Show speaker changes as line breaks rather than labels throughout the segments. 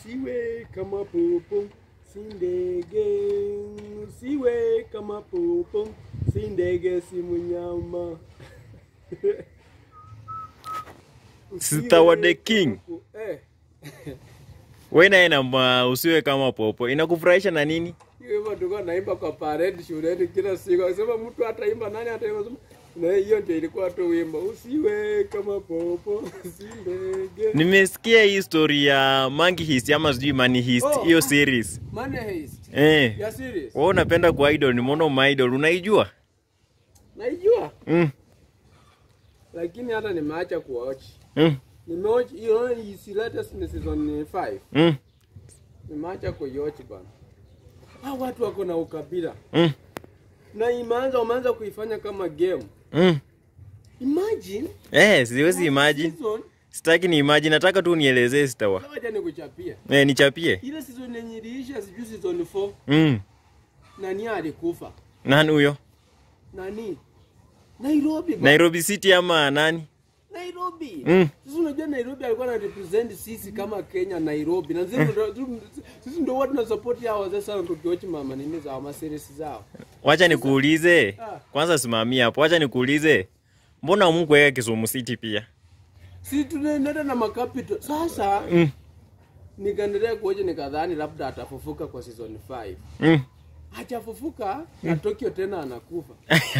usiwe kama popo si ndege, usiwe kama popo si ndege, si mnyama.
Sister wa the king.
Eh,
Wewe naye namba usiwe kama popo. Inakufurahisha na nini?
hiyo hivyo tulikuwa naimba kwa parade shuleni kila siku. Akisema mtu ataimba nani ataimba sema na hiyo ndio ilikuwa tu wimbo usiwe kama popo si ndege.
Nimesikia hii story ya Monkey Heist ama sijui Money Heist
Oh.
hiyo series.
Money Heist.
Eh.
Ya serious.
Wewe unapenda kwa idol, nimeona my idol unaijua?
Naijua
Mm.
lakini hata nimeacha kuwatch.
Mm.
Nimeoch hiyo hii latest ni season 5.
Mm.
Nimeacha kuiwatch bana. Hao watu wako na ukabila.
Mm.
Na imeanza wameanza kuifanya kama game.
Mm.
Imagine
Eh, siwezi imagine.
season
Sitaki ni imagine, nataka tu nielezee sitawa.
Wacha nikuchapia.
Eh, nichapie.
Ile season yenye iliisha sijui season 4
Mm.
nani alikufa?
Nani huyo?
Nani? Nairobi bana.
Nairobi City ama nani?
Nairobi.
Mm.
Sisi unajua Nairobi alikuwa na represent sisi kama Kenya Nairobi. Na sisi ndo sisi ndo watu na support hao wazee sana tukiwatch mama nini zao ma series zao.
Wacha nikuulize.
Ah.
Kwanza simamia hapo. Wacha nikuulize. Mbona umkuweka Kisumu City pia?
Si tunaenda na makapito. Sasa
Mm.
nikaendelea kuoje nikadhani labda atafufuka kwa season 5.
Mm.
Hajafufuka na Tokyo tena anakufa.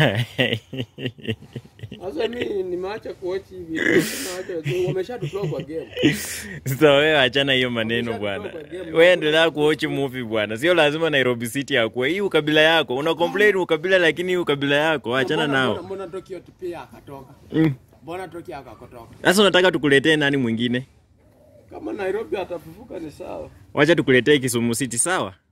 Sasa mimi nimeacha kuwatch hivi. Nimeacha wameshatutoa kwa game.
Sasa wewe achana hiyo maneno bwana. Wewe endelea kuwatch movie bwana. Sio lazima Nairobi City akuwe. Hii ukabila yako. Una complain ukabila lakini hii ukabila yako achana
Mbona-
nao.
mbona- Mbona Tokyo pia akatoka?
Mm.
Mbona Tokyo akakotoka?
Sasa unataka tukuletee nani mwingine?
Kama Nairobi atafufuka ni sawa.
Wacha tukuletee Kisumu City sawa?